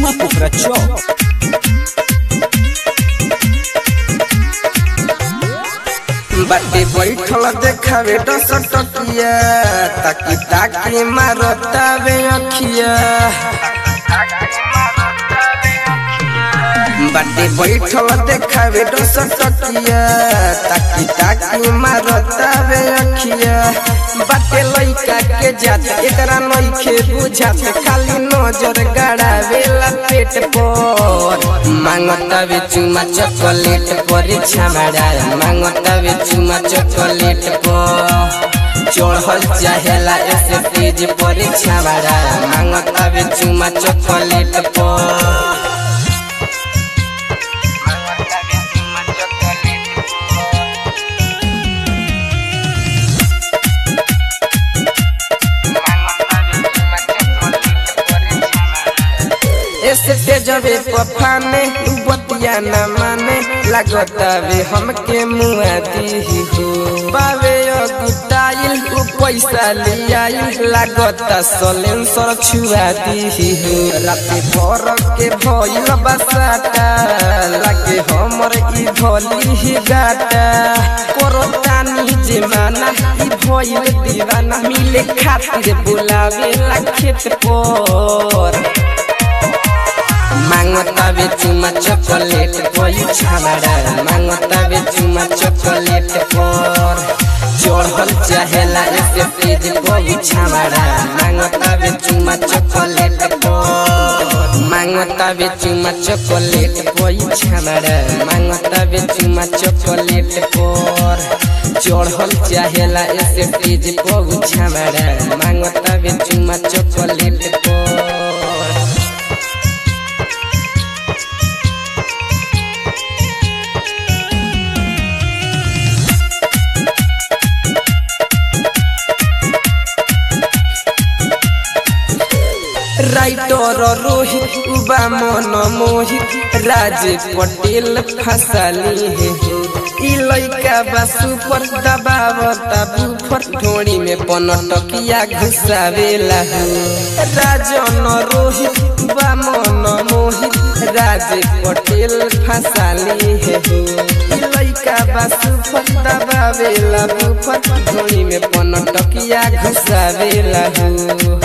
चुमा पोखरा चौक बाटे बैठल देखावे दस टकिया ताकि ताकि मारतावे अखिया बाटे बैठल देखावे दस टकिया ताकि ताकि मारतावे अखिया बाटे लइका के जात एकरा नइखे बुझात खाली नजर गड़ावेला पेट पर मांगतावे चुमा चॉकलेट पर छामड़ा मांगतावे चुमा चॉकलेट पर चढ़ल चाहेला ऐसे तेज पर छामड़ा मांगतावे चुमा चॉकलेट पर ऐसे तेजवे पफाने बतिया न माने लागतावे हमके मुआ दी हो बावे अगुताइल उ पैसा लियाइल लागता सलेंसर छुआ दी हो राते भर के भइल बसाटा लागे हमर ई भली ही गाटा करतानी जे माना ई भइल दीवाना मिले खातिर बुलावे ला खेत पर मांगतावे चुमा चॉकलेट कोई छामड़ा मांगतावे चुमा चॉकलेट पर चढ़ल चाहेला ऐसे तेज कोई छामड़ा मांगतावे चुमा चॉकलेट पर मांगतावे चुमा चॉकलेट कोई छामड़ा मांगतावे चुमा चॉकलेट पर चढ़ल चाहेला ऐसे तेज कोई छामड़ा मांगतावे चुमा चॉकलेट पर राइटर रोहित उबा मन मोहित राज पटेल फसली है ई लइका बा सुपर दबावता बुफर ढोड़ी में पनटकिया घुसावेला हो राजन रोहित उबा मन मोहित राज पटेल फसली है हो ई लइका बा सुपर दबावेला बुफर ढोड़ी में पनटकिया घुसावेला हो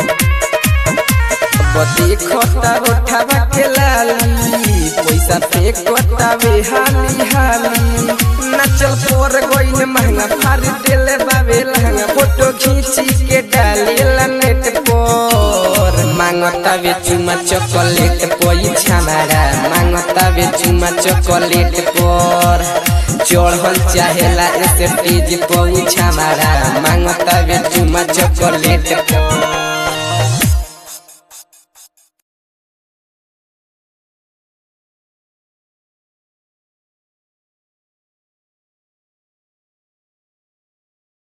देखता उठावा के लाली पैसा फेंकता वे हाली हाली नचल पर गइल महंगा फार देले बाबे लहंगा फोटो खींची के डालेला नेट पर मांगता वे चुमा चॉकलेट कोई छामारा मांगता वे चुमा चॉकलेट पर चढ़ल चाहेला ऐसे तेज कोई छामारा मांगता वे चुमा चॉकलेट पर